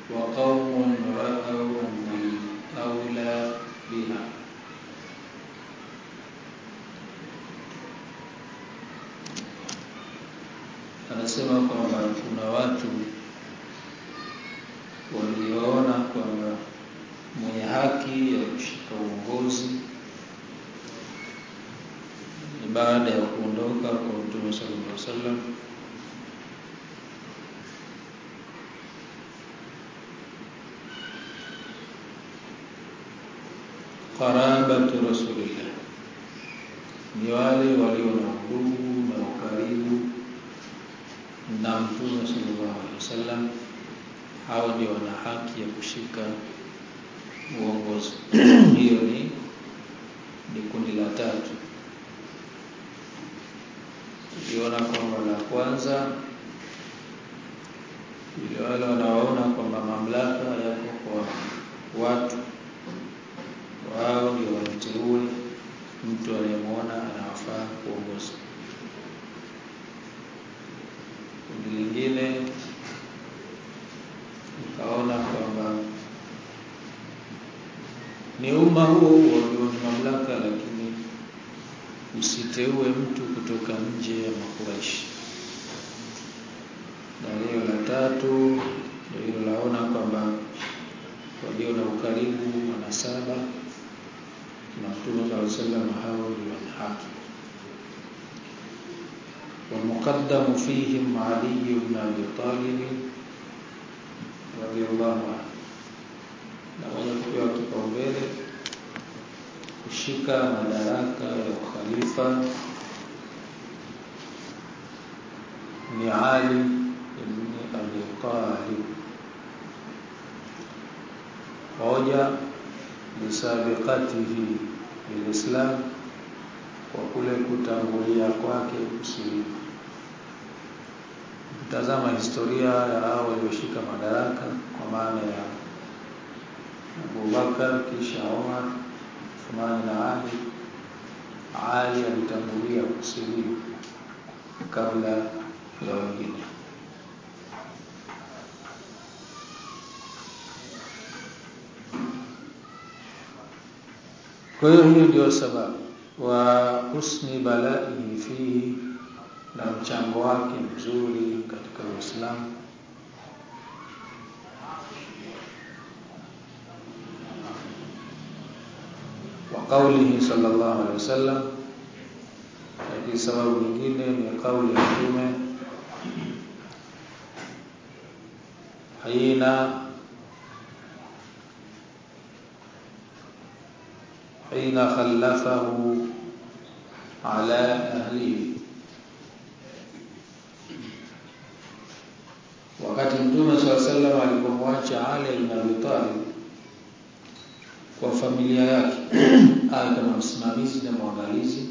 وقوم رأوا الأولى بها anasema kwamba kuna watu walioona kwamba mwenye haki ya kushika uongozi ni baada ya kuondoka kwa Mtume sallallahu alaihi wasallam qarabatu rasulillah ni wale walio na udugu na ukaribu na Mtume sallallahu alaihi wasallam hao ndio wana haki ya kushika uongozi hiyo ni ni kundi la tatu tuliona kwamba la kwanza ile wale wanaoona kwamba mamlaka yako kwa watu wao ndio wamteue mtu aliyemwona anawafaa kuongoza kundi lingine ukaona kwamba ni umma huo huo ndio ni mamlaka, lakini usiteue mtu kutoka nje ya Makuraishi. Na hiyo la tatu ndio hilo laona kwamba walio na ukaribu wanasaba na Mtume sallallahu alaihi wasallam hao ndio wana haki. والمقدم فيهم علي بن ابي طالب رضي الله عنه na mwenye kupewa kipaumbele kushika madaraka ya ukhalifa ni Ali ibn Abi Talib hoja bisabiqatihi bilislam kwa kule kutangulia kwake kusilimu tazama historia ya hao walioshika madaraka kwa maana ya Abu Bakar kisha Umar Uthman na Ali Ali alitangulia kusilimu kabla ya wengine kwa hiyo hiyo ndio sababu wa husni balaihi fihi na mchango wake mzuri katika Uislamu wa qawlihi sallallahu alaihi wasallam lakini sababu nyingine ni kauli ya Mtume haina حين خلفه على أهله wakati mtume swalla sallam alipomwacha Ali ibn Abi Talib kwa familia yake awe kama msimamizi na mwangalizi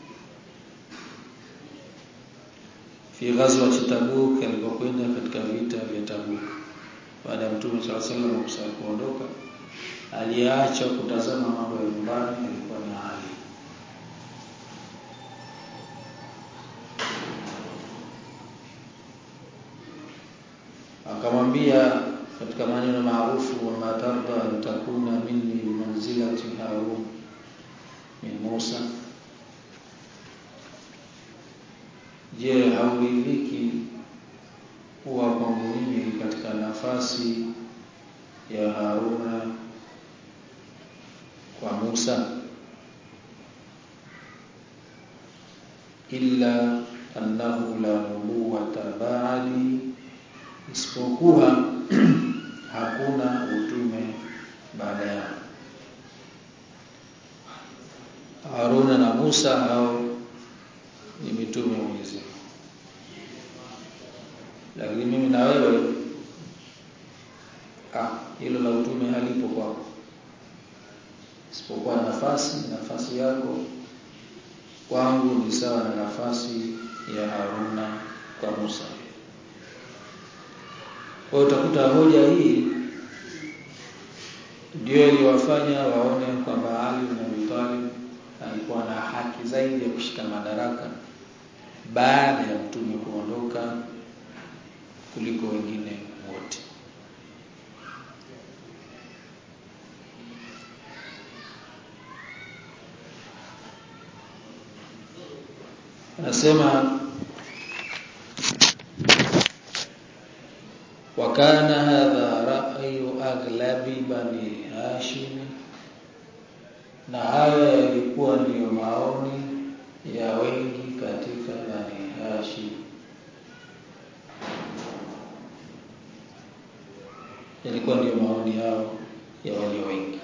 fi ghazwa Tabuk alipokwenda katika vita vya Tabuk baada ya mtume swalla sallam kuondoka aliacha kutazama mambo ya nyumbani alikuwa ni Ali akamwambia katika maneno maarufu wa matarda an takuna minni bimanzilati Harun min Musa je hauridhiki kuwa kwangu mimi katika nafasi ya Haruna kwa Musa illa annahu la nubuwata ba'di isipokuwa hakuna utume baada ya Haruna na Musa hao ni mitume wa Mwenyezi lakini mimi na wewe ah hilo la utume halipo kwako isipokuwa nafasi nafasi yako kwangu ni sawa na nafasi ya Haruna kwa Musa kwa hiyo utakuta hoja hii ndio iliwafanya waone kwamba Ali bin Abi Talib alikuwa na haki zaidi ya kushika madaraka baada ya mtume kuondoka kuliko wengine wote. anasema wakana hadha ra'yu aghlabi bani hashim na haya yalikuwa ndiyo maoni ya wengi katika bani hashim yalikuwa ndiyo maoni yao ya walio wengi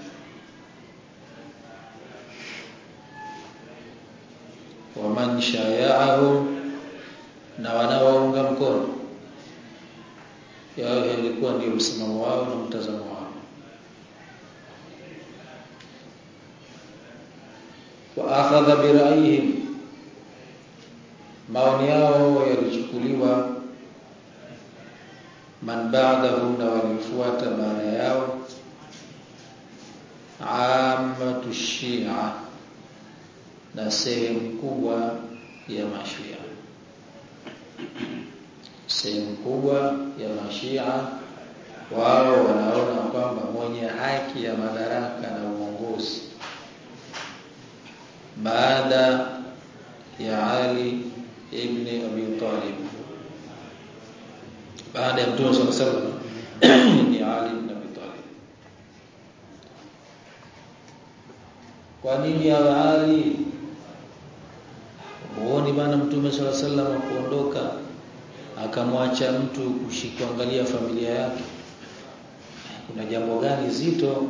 waman shaya'ahum na wanaounga mkono yao yalikuwa ndio msimamo wao na mtazamo wao wa akhadha bi ra'yihim maoni yao yalichukuliwa man ba'dahum na walifuata baada yao ammatu shia na sehemu kubwa ya mashia sehemu kubwa ya mashia wao wanaona kwamba mwenye haki ya madaraka na uongozi baada ya Ali ibn Abi Talib baada ya Mtume صلى الله عليه وسلم ni Ali ibn Abi Talib kwa nini awe Ali muone bana Mtume صلى الله عليه وسلم kuondoka akamwacha mtu kushikuangalia familia yake kuna jambo gani zito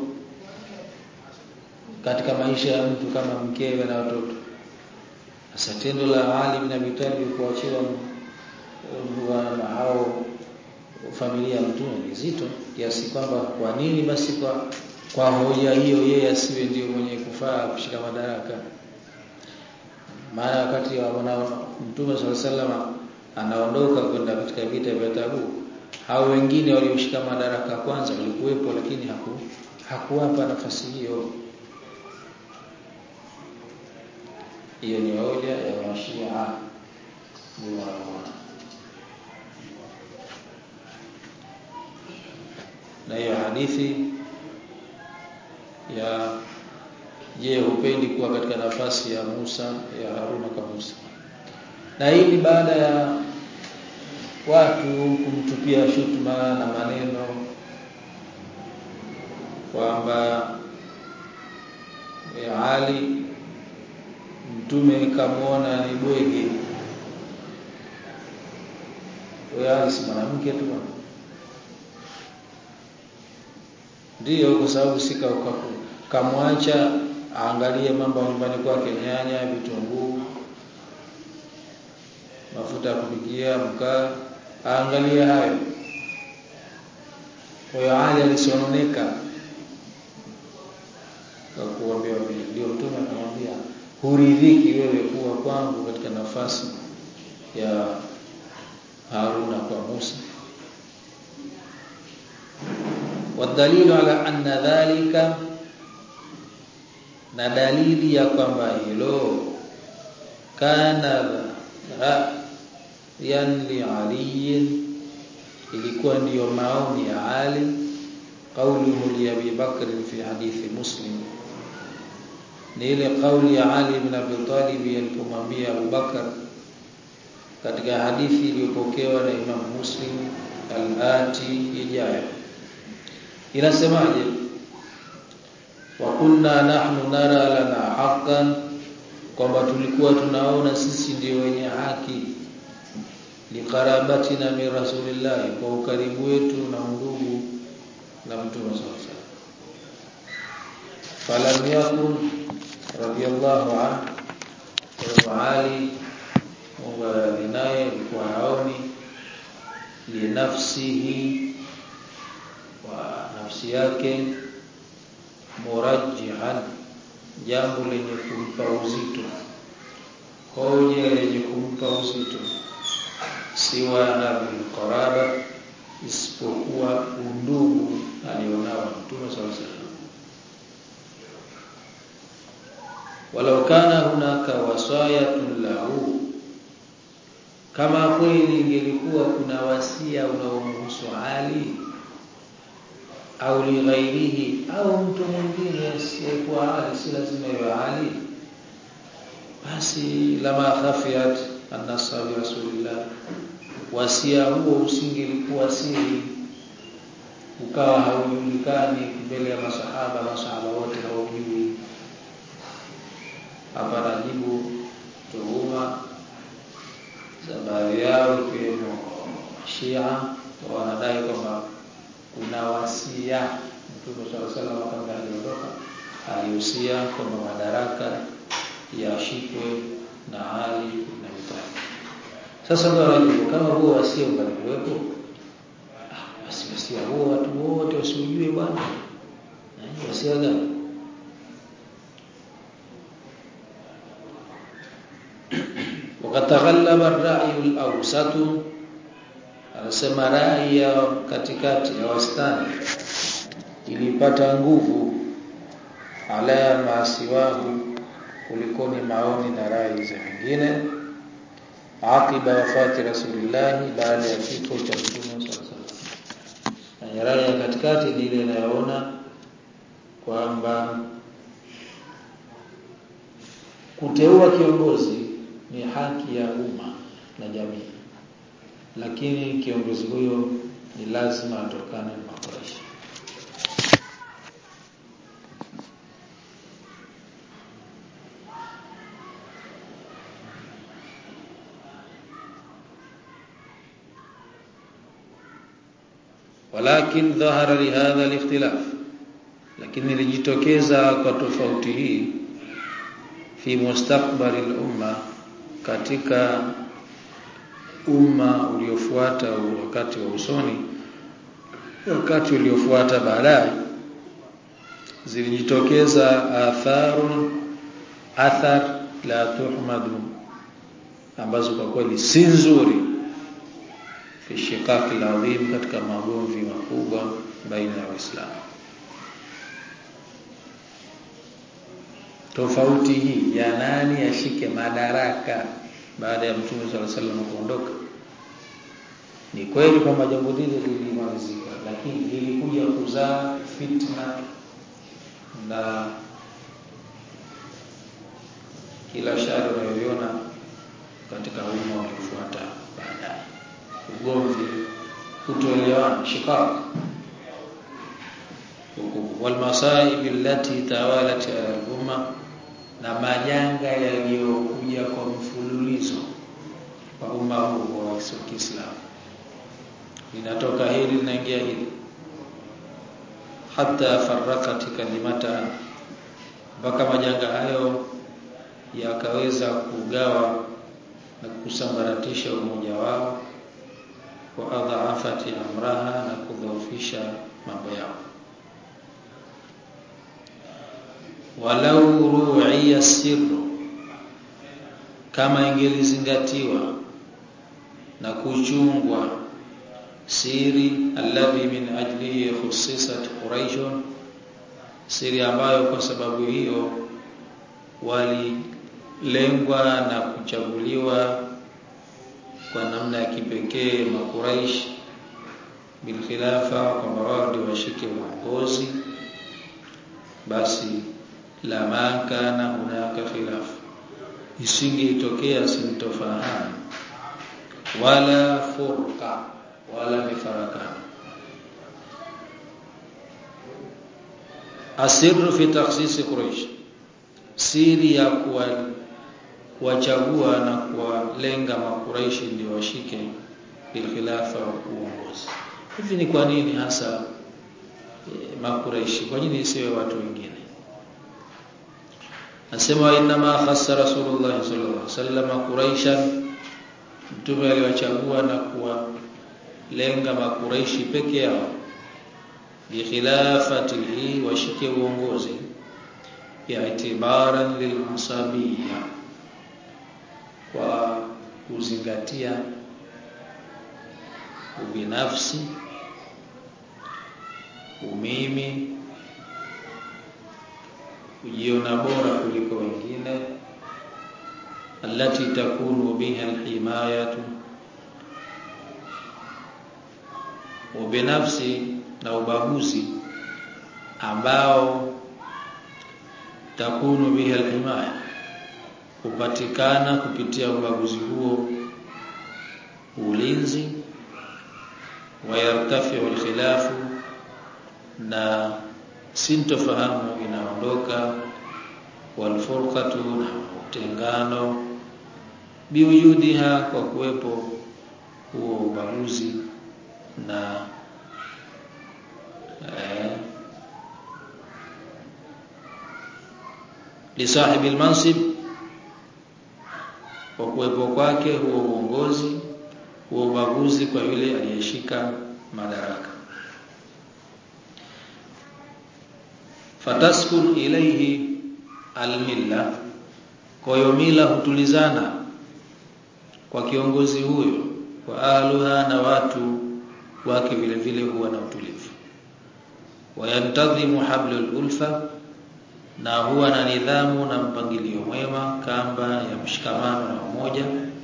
katika maisha ya mtu kama mkewe na watoto sasa tendo la Ali ibn Abi Talib kuachiwa na hao familia ya mtume ni zito kiasi kwamba kwa nini basi kwa kwa hoja hiyo yeye asiwe ndio mwenye kufaa kushika madaraka maana wakati wa mtume sallallahu alaihi wasallam anaondoka kwenda katika vita vya Tabuk hao wengine walioshika madaraka kwanza walikuwepo lakini haku hakuwapa nafasi hiyo hiyo ni hoja ya mashia ni wanaona na hiyo hadithi ya je hupendi kuwa katika nafasi ya Musa ya Haruna kama Musa na hii ni baada ya watu kumtupia shutuma na maneno kwamba Ali mtume kamwona ni bwege wewe si mwanamke tu ndiyo kwa sababu sika kamwacha aangalie mambo nyumbani kwake nyanya vitunguu mafuta ya kupikia mkaa aangalie hayo kwa hiyo Ali alisononeka kwa kuambia vile ndio mtume akamwambia huridhiki wewe kuwa kwangu katika nafasi ya Haruna kwa Musa wadalilu ala anna dhalika na dalili ya kwamba hilo kana ra'yan li Ali ilikuwa ndiyo maoni ya Ali qawluhu li Abi Bakr fi hadithi Muslim ni ile kauli ya Ali ibn Abi Talib alipomwambia Abu Bakar katika hadithi iliyopokewa na Imam Muslim al-ati ijayo inasemaje wa kunna nahnu nara lana haqqan kwamba tulikuwa tunaona sisi ndio wenye haki liqarabatina min rasulillah kwa ukaribu wetu na ndugu na mtume sallallahu falam yakun radiyallahu anhu Ali Mungu naye alikuwa haoni linafsihi wa nafsi yake murajjihan jambo lenye kumpa uzito hoja lenye kumpa uzito siwa hadhihi qaraba isipokuwa undugu alionao Mtume sallallahu alaihi wasallam walau kana hunaka wasayatun lahu kama kweli ingelikuwa kuna wasia unaomhusu Ali au lighairihi au mtu mwingine asiyekuwa Ali si lazima iwe Ali basi lama khafiyat anasabi rasulillah wasia huo usingelikuwa siri ukawa haujulikani mbele ya masahaba masahaba wote hawaujui hapa najibu tuhuma za baadhi yao ikiwemo Shia wanadai kwamba kuna wasia Mtume swalla salam kabla hajaondoka alihusia kwamba madaraka yashikwe na Ali na Abi Sasa ndio wanajibu kama huo wasia ungalikuwepo ah, basi wasia huo watu wote wasiujue bwana. Wasia gani? wakataghallaba ar-ra'yu al-awsatu anasema rai ya katikati ya wastani ilipata nguvu ala masiwahu kulikoni maoni na rai za wengine akiba wafati rasulillah baada ya kifo cha mtume sallallahu na rai ya katikati ni ile inayoona kwamba kuteua kiongozi ni haki ya umma na jamii lakini kiongozi huyo ni lazima atokane na Makuraishi walakin dhahara lihadha alikhtilaf lakini ilijitokeza kwa tofauti hii fi mustakbali al-umma katika umma uliofuata wakati wa usoni wakati uliofuata baadaye zilijitokeza atharun athar la tuhmadu ambazo kwa kweli si nzuri fi shiqaq al-azim katika magomvi makubwa baina ya waislamu tofauti hii ya nani ashike madaraka baada ya mtume sallallahu alaihi wasallam kuondoka ni kweli kwamba jambo lile lilimalizika lakini lilikuja kuzaa fitna na kila shari unayoiona katika umma uliofuata baadaye ugomvi kutoelewana shikaq والمصائب التي توالت على الامه na majanga yaliyokuja kwa mfululizo kwa umma huu wa Kiislamu linatoka hili linaingia hili hata farrakat kalimata mpaka majanga hayo yakaweza kugawa na kusambaratisha umoja wao wa adhaafati amraha na kudhoofisha mambo yao walau ru'iya sirru kama ingelizingatiwa na kuchungwa siri alladhi min ajlihi khussisat quraish siri ambayo kwa sababu hiyo walilengwa na kuchaguliwa kwa namna ya kipekee makuraish bilkhilafa kwamba wao ndio washike uongozi basi la makana hunaka khilaf isingeitokea sintofahamu wala furqa wala mifarakano asirru fi takhsis quraish siri ya kuwa kuwachagua na kuwalenga makuraishi ndio washike ilkhilafa uongozi hivi ni kwa nini hasa e, makuraishi kwa nini isiwe watu wengine Nasema inna ma khassa Rasulullah sallallahu alaihi wasallam Quraishan mtume aliwachagua na kuwalenga makuraishi peke yao bi khilafatihi washike uongozi i'tibaran lilmusabiyya kwa kuzingatia ubinafsi umimi kujiona bora kuliko wengine allati takunu biha alhimayatu ubinafsi na ubaguzi ambao takunu biha alhimaya hupatikana kupitia ubaguzi huo ulinzi wayartafiu alkhilafu na sintofahamu inaondoka walfurqatu na utengano biwujudiha kwa kuwepo huo ubaguzi na eh, lisahibi almansib kwa kuwepo kwake huo uongozi huo ubaguzi kwa yule aliyeshika madaraka fataskun ilayhi almilla kwa hiyo mila hutulizana kwa kiongozi huyo wa ahluha na watu wake vile vile huwa na utulivu wayantadhimu hablul ulfa na huwa na nidhamu na mpangilio mwema kamba ya mshikamano na umoja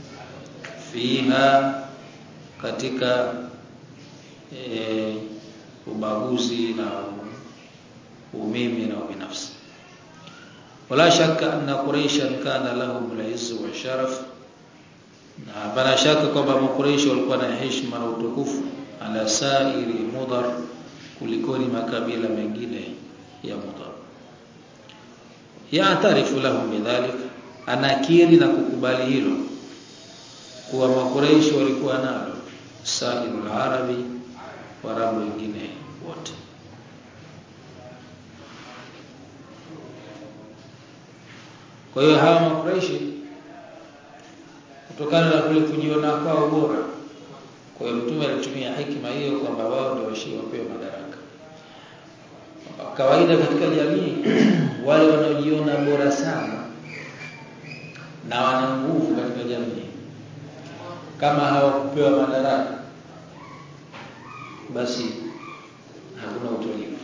fiha katika e, ubaguzi na umimi na ubinafsi wala shaka anna quraishan kana lahum al-izz wa sharaf na hapana shaka kwamba makuraishi walikuwa na heshima na utukufu ala sairi mudhar kulikoni makabila mengine ya mudhar yaatarifu lahum bidhalik anakiri na kukubali hilo kuwa makuraishi walikuwa nalo sairul arabi warabu wengine wote kwa hiyo hawa makuraishi kutokana na kule kujiona kwao bora kwa hiyo mtume alitumia hikima hiyo kwamba wao ndio washi wapewe madaraka kawaida katika jamii wale wanaojiona bora sana na wana nguvu katika jamii kama hawakupewa madaraka basi hakuna utulivu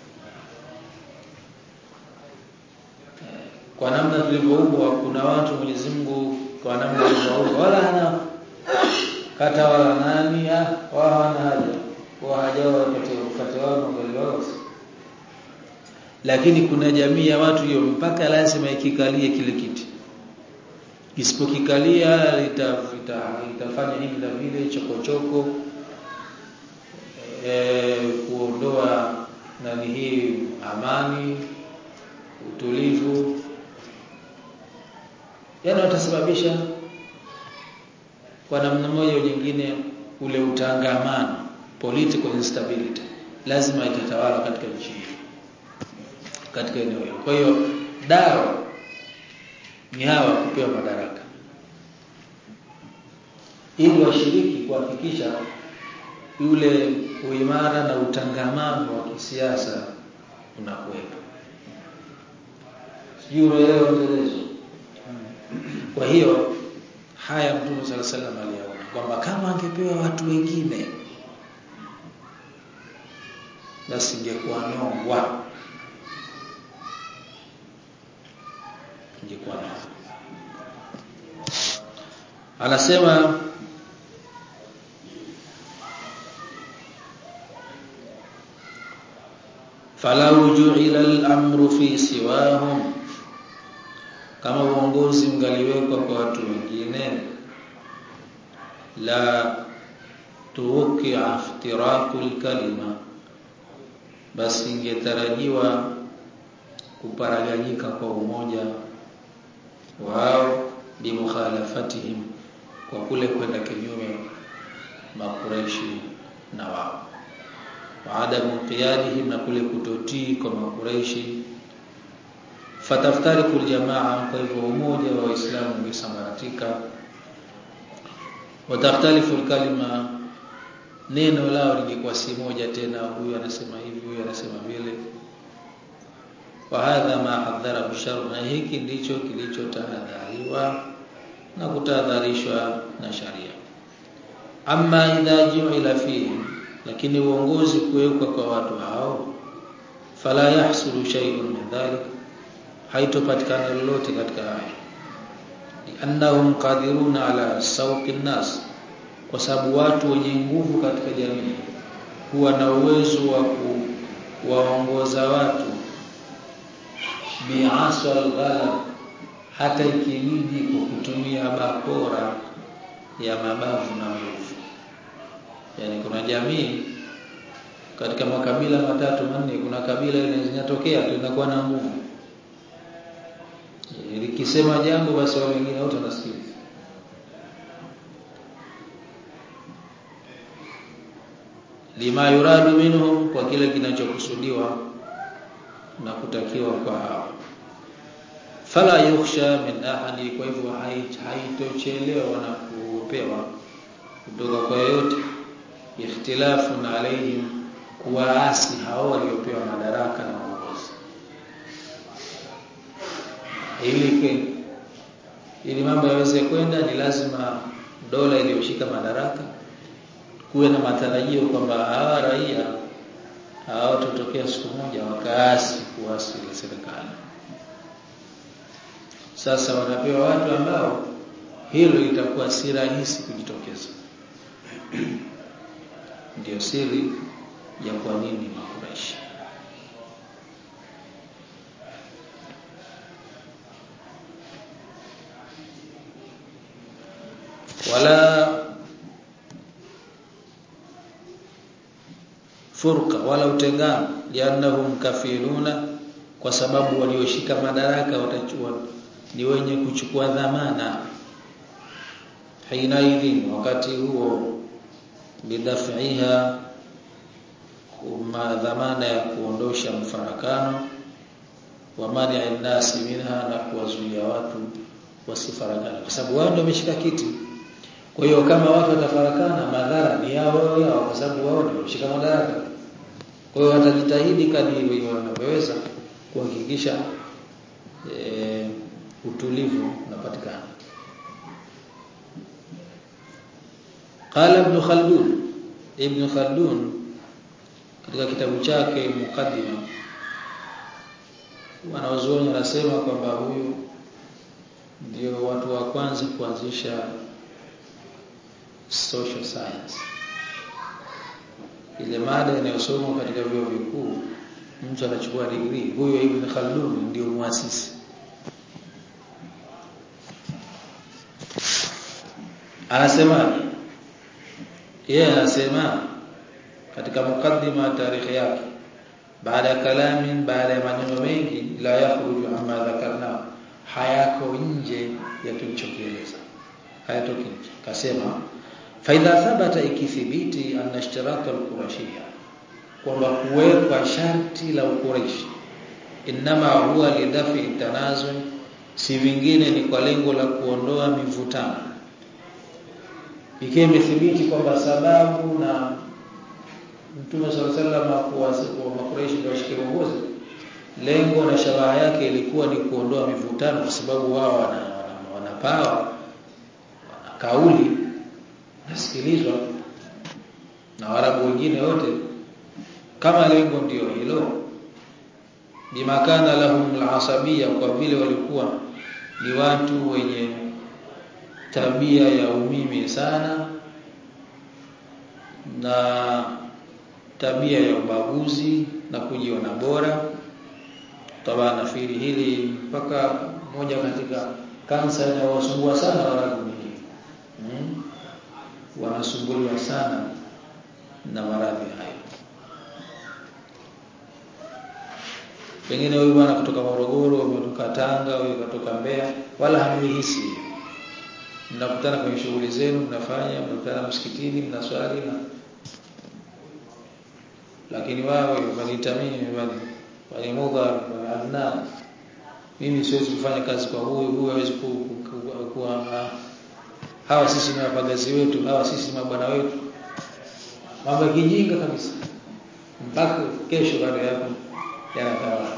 kwa namna tulivyoumbwa kuna watu Mwenyezi Mungu kwa namna alivyoumbwa wala hana kata wala nani ah wao hana haja wao haja wapate wakati wao na ugali wao lakini kuna jamii ya watu hiyo mpaka lazima ikikalie kile kiti isipokikalia litafita itafanya hivi na vile chokochoko e, kuondoa nani hii amani utulivu yani watasababisha kwa namna moja au nyingine ule utangamano political instability lazima itatawala katika nchi hii katika eneo hilo kwa hiyo dawa ni hawa kupewa madaraka ili washiriki kuhakikisha yule uimara na utangamano wa kisiasa unakuwepo sijui unaelewa mtelezo kwa hiyo haya mtume sala salam aliyaona kwamba kama angepewa watu wengine basi ingekuwa nongwa ingekuwa nongwa anasema falau ju'ila al-amru fi siwahum kama uongozi ungaliwekwa kwa watu wengine la tuwqi'a iftiraqul kalima basi ingetarajiwa kuparaganyika kwa umoja wao bimukhalafatihim kwa kule kwenda kinyume makureishi na wao waadamu qiyadihim na kule kutotii kwa makureishi fataftariku aljamaa kwa hivyo umoja wa waislamu ungesambaratika watakhtalifu alkalima neno lao lingekuwa si moja tena huyu anasema hivi huyu anasema vile wa hadha ma hadhara bishar na hiki ndicho kilichotahadhariwa na kutahadharishwa na sharia amma idha ju'ila fihi lakini uongozi kuwekwa kwa watu hao fala yahsulu shay'un min dhalik haitopatikana lolote katika hayo annahum qadiruna ala sawqi nas kwa sababu watu wenye nguvu katika jamii huwa na uwezo wa kuwaongoza watu bi'asal ghalab hata ikibidi kwa kutumia bakora ya mabavu na nguvu yani kuna jamii katika makabila matatu manne kuna kabila linatokea tu linakuwa na nguvu likisema jambo basi wale wengine wote wanasikiliza lima yuradu minhum kwa kile kinachokusudiwa na kutakiwa kwa hao fala yukhsha min ahadi kwa hivyo haitochelewa na kuopewa kutoka kwa yote ikhtilafun alaihim kuwaasi hao waliopewa madaraka na uongozi ili ili mambo yaweze kwenda ni lazima dola iliyoshika madaraka kuwe na matarajio kwamba hawa raia hawatotokea siku moja wakaasi kuasi ile serikali sasa wanapewa watu ambao hilo litakuwa si rahisi kujitokeza ndio siri ya kwa nini makuraishi wala furqa wala utengano liannahum kafiluna kwa sababu walioshika madaraka watachua ni wenye kuchukua dhamana hinaidhin wakati huo bidaf'iha kuma dhamana ya kuondosha mfarakano wa mani nasi minha na kuwazuia watu wasifarakane kwa sababu wao ndio wameshika kiti kwa hiyo kama watu watafarakana madhara ni yao wao yao kwa sababu wao ndio wameshika madaraka kwa hiyo watajitahidi kadiri wanavyoweza kuhakikisha e, utulivu unapatikana qala ibn khaldun ibn khaldun katika kitabu chake mukaddima wanaozuoni wanasema kwamba huyu ndio watu wa kwanza kuanzisha social science ile mada inayosomwa katika vyuo vikuu mtu anachukua degree huyo Ibn Khaldun ndio muasisi anasema yeye anasema katika mukaddima tarikhi yake baada ya kalamin baada ya maneno mengi la yakhruju amma dhakarna hayako nje ya tulichokieleza hayatoki nje kasema faidha thabata ikithibiti anna ishtiraka al-qurashiyya kwamba kuwekwa sharti la ukuraishi inama huwa lidafi tanazul si vingine ni kwa lengo la kuondoa mivutano ikiwa imethibiti kwamba sababu na Mtume sallallahu alaihi wasallam kuwa makuraishi ndio washike uongozi lengo na shabaha yake ilikuwa ni kuondoa mivutano kwa sababu wao wana, wana, wana pawa wana kauli nasikilizwa na Waarabu wengine wote kama lengo ndio hilo bimakana lahum alasabia kwa vile walikuwa ni watu wenye tabia ya umimi sana na tabia ya ubaguzi na kujiona bora toba nafikiri hili mpaka moja katika kansa inayowasumbua sana Waarabu wengine hmm? wanasumbuliwa sana na maradhi hayo pengine huyu bwana kutoka Morogoro kutoka Tanga huyu kutoka Mbeya wala hamihisi mnakutana kwenye shughuli zenu mnafanya mnakutana msikitini mnaswali na lakini wao waniita mimi bali bali mudha adnan mimi siwezi kufanya kazi kwa huyu huyu hawezi kuwa hawa sisi ni wapagazi wetu hawa sisi mabwana wetu mambo ya kijinga kabisa mpaka kesho baada ya hapo yanatawala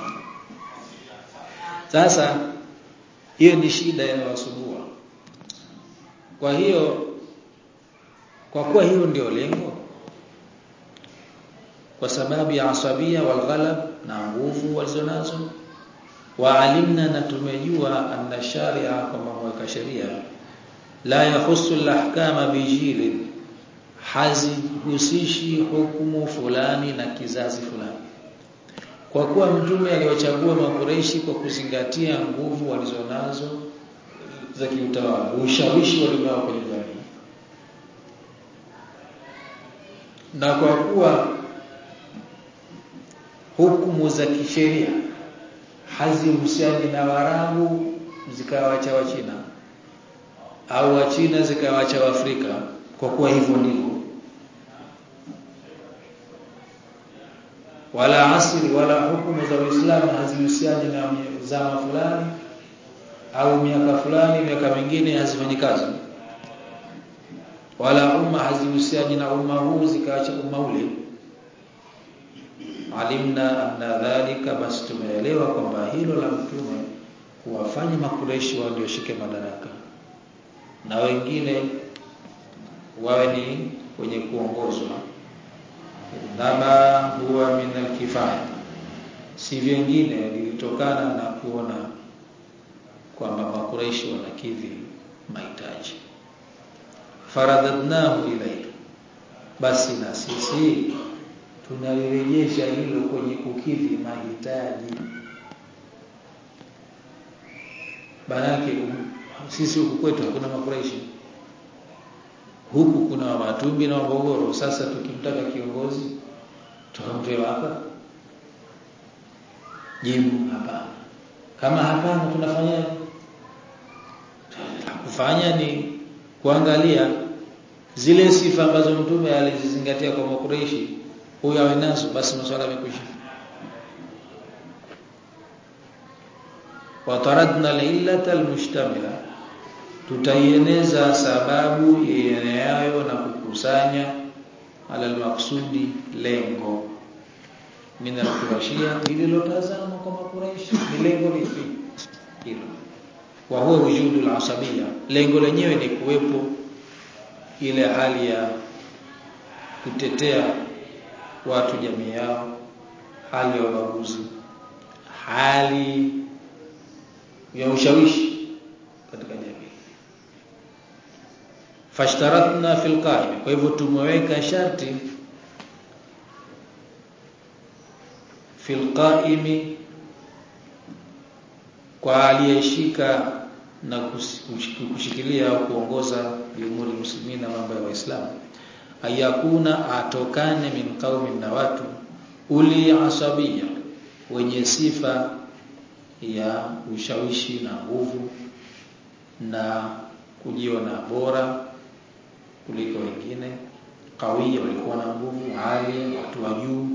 sasa hiyo ni shida inayowasumbua kwa hiyo kwa kuwa hilo ndio lengo kwa sababu ya asabia walghalab na nguvu walizonazo waalimna na tumejua anna sharia kwamba mweka sheria la yahusu al-ahkama bijili hazihusishi hukumu fulani na kizazi fulani kwa kuwa mtume aliwachagua makureishi kwa kuzingatia nguvu walizonazo za kiutawala ushawishi walionao kwenye jamii na kwa kuwa hukumu za kisheria hazihusiani na Waarabu zikawacha Wachina au Wachina zikawacha Waafrika kwa kuwa hivyo ndivyo wala asri wala hukumu za Uislamu hazihusiani na zama fulani au miaka fulani miaka mingine hazifanyi kazi wala umma hazihusiani na umma huu zikaacha umma ule alimna anna dhalika basi tumeelewa kwamba hilo la mtume kuwafanya makureshi walioshike madaraka na wengine wawe ni wenye kuongozwa nama huwa min alkifaya si vingine lilitokana na kuona kwamba makureishi wanakidhi mahitaji faradadnahu ilayhi basi na sisi tunalirejesha hilo kwenye kukidhi mahitaji Banake sisi huku kwetu hakuna makureishi huku kuna Wamatumbi na Wabogoro. Sasa tukimtaka kiongozi tukamtoe hapa, jibu hapana. Kama hapana, tunafanya kufanya ni kuangalia zile sifa ambazo mtume alizizingatia kwa makureishi, huyo awe nazo, basi masuala yamekwisha. wataradna alillata almushtamila tutaieneza sababu ieneayo na kukusanya ala almaksudi lengo min alqurashia lililotazama kwa makuraishi ni lengo lipi hilo wa huwa wujudu alasabia lengo lenyewe ni kuwepo ile hali ya kutetea watu jamii yao hali ya ubaguzi hali ya ushawishi katika jamii fashtaratna fil qaim kwa hivyo tumeweka sharti fil qaimi kwa aliyeshika na kushikilia au kuongoza umuri muslimina mambo ya waislamu ayakuna atokane min qaumin na watu uli asabia wenye sifa ya ushawishi na nguvu na kujiona bora kuliko wengine kawia walikuwa na nguvu hali watu wa juu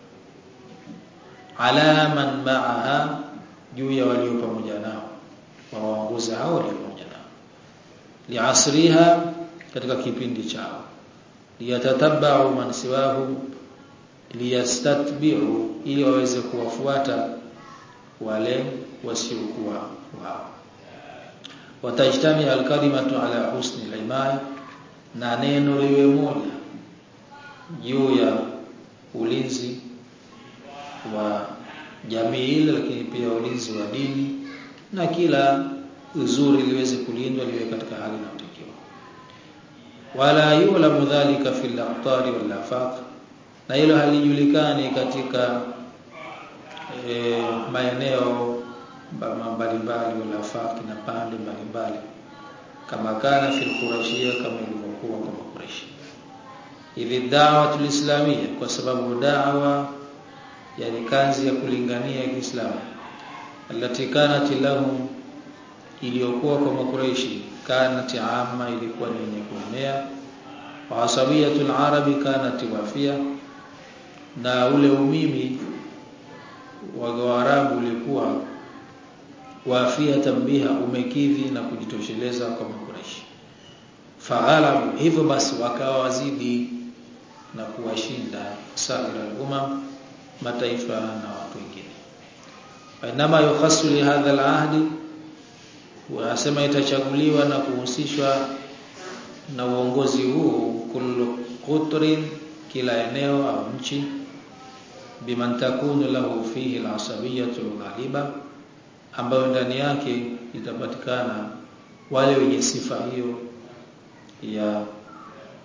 ala man ma'aha juu ya walio pamoja nao waongoza hao walio pamoja nao liasriha katika kipindi chao liyatatabba'u man siwahu liyastatbi'u ili waweze kuwafuata wale wasiokuwa wao watajtami alkalimatu ala husni al na neno liwe moja juu ya ulinzi wa jamii ile lakini pia ulinzi wa dini na kila uzuri liweze kulindwa liwe katika hali inayotakiwa wala yulamu dhalika fil aqtari wal afaq na hilo halijulikani katika e, maeneo mbalimbali wala afaq na pande mbalimbali kama kana fil qurashia kama ilivyokuwa kwa Quraysh hivi da'wa tulislamia kwa sababu da'wa yani kazi ya kulingania Kiislamu allati kanat lahum iliyokuwa kwa makuraishi kanat amma ilikuwa ni yenye kuenea wa asabiyatul arabi kanat wafia na ule umimi wa Waarabu ulikuwa wafia tambiha umekidhi na kujitosheleza kwa makuraishi faghalabu hivyo basi wakawa wazidi na kuwashinda saira al-umam mataifa na watu wengine inama yukhasu li hadha al-ahdi wanasema itachaguliwa na kuhusishwa na uongozi huu kullu qutrin kila eneo au nchi biman takunu lahu fihi al-asabiyatu ghaliba ambayo ndani yake itapatikana wale wenye sifa hiyo ya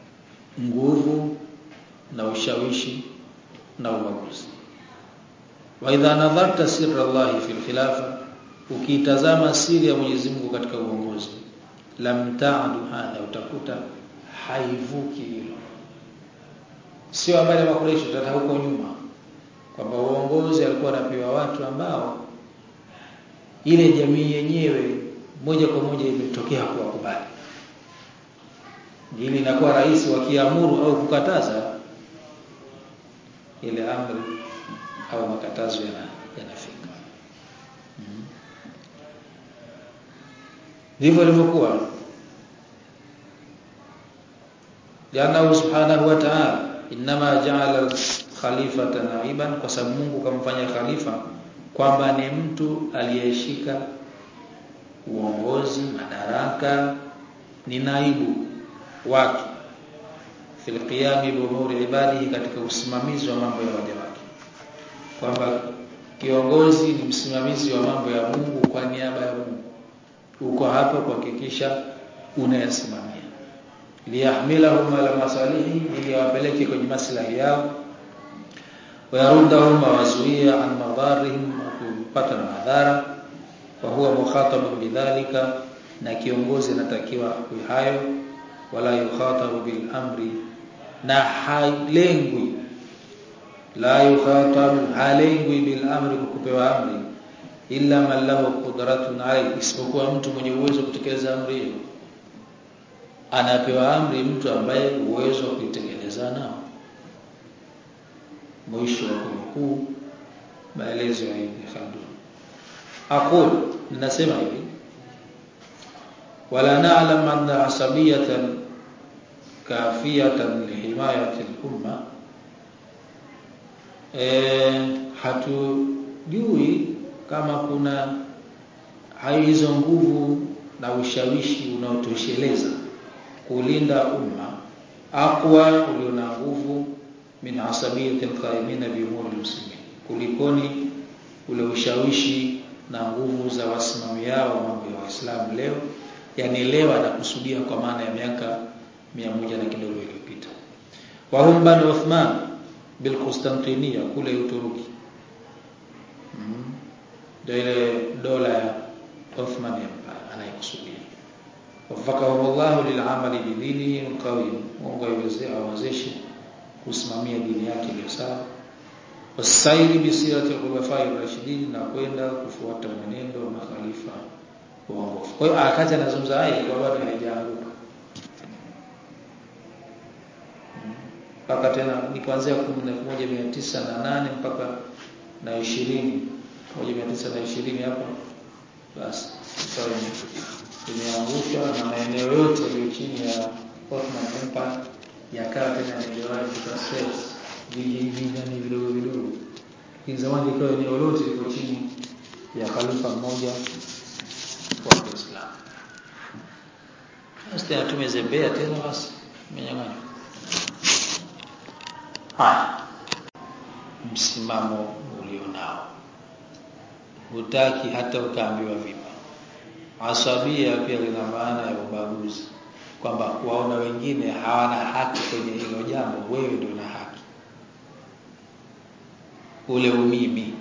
nguvu na ushawishi na ubaguzi wa idha nadharta sirra Allah fil khilafa ukitazama siri ya Mwenyezi Mungu katika uongozi lam ta'du hadha utakuta haivuki hilo sio habari ya makureshi tata huko nyuma kwamba uongozi alikuwa anapewa watu ambao ile jamii yenyewe moja kwa moja imetokea kuwakubali ili inakuwa rais wakiamuru au kukataza ile amri au makatazo yana yanafika ndivyo mm. ilivyokuwa Lianna subhanahu wa ta'ala inma ja'ala khalifatan naiban kwa sababu Mungu kamfanya khalifa kwamba ni mtu aliyeshika uongozi madaraka ni naibu wake fil qiyami bi umuri ibadihi katika usimamizi wa mambo ya waja wake kwamba kiongozi ni msimamizi wa mambo ya Mungu kwa niaba ya Mungu uko hapa kuhakikisha unayasimamia liyahmilahum ala masalihi ili wapeleke kwenye maslahi yao wayarudahum wazuia an madharihim kupata na madhara wa huwa mukhatabun bidhalika na kiongozi anatakiwa hayo wala yukhatabu bil amri na halengwi la yukhatabu halengwi bil amri kupewa amri illa man lahu qudratun alayhi isipokuwa mtu mwenye uwezo kutekeleza amri hiyo anapewa amri mtu ambaye uwezo wa kuitekeleza nao mwisho wa kunukuu maelezo ya Ibn Khaldun aqul ninasema hivi wala na'lam anna asabiyatan kafiyatan lihimayati al-umma eh hatujui kama kuna hizo nguvu na ushawishi unaotosheleza kulinda umma aqwa ulio na nguvu min asabiyati alqaimina bi umuri muslimin kulikoni ule ushawishi na nguvu za wasimamiao mambo ya Waislamu leo yani leo anakusudia kwa maana ya miaka mia moja na kidogo iliyopita wa hum banu Uthman bil Constantinia kule Uturuki ndio mm. ile dola ya Ottoman Empire anaikusudia wafakahu Allah lil'amali bidinihi alqawim Mungu awezeshe kusimamia dini yake iliyo sawa wasaili bisirati al-khulafai ar-rashidin na kwenda kufuata mwenendo wa makhalifa waongofu kwa hiyo akaja anazungumza haya kwa bado haijaanguka mpaka tena ni kuanzia 1908 mpaka na 20 1920 hapo basi sawa imeangushwa na maeneo yote yaliyo chini ya Ottoman Empire yakawa tena yanaelewana kwa stress vijijini vidogo vidogo zamani ikawa eneo lote liko chini ya khalifa mmoja wa Kiislamu basi tena tumezembea tena basi menyang'anya haya msimamo ulionao hutaki hata ukaambiwa vipi asabia pia lina maana ya ubaguzi kwamba kuwaona wengine hawana haki kwenye hilo jambo wewe ndio una haki ule umimi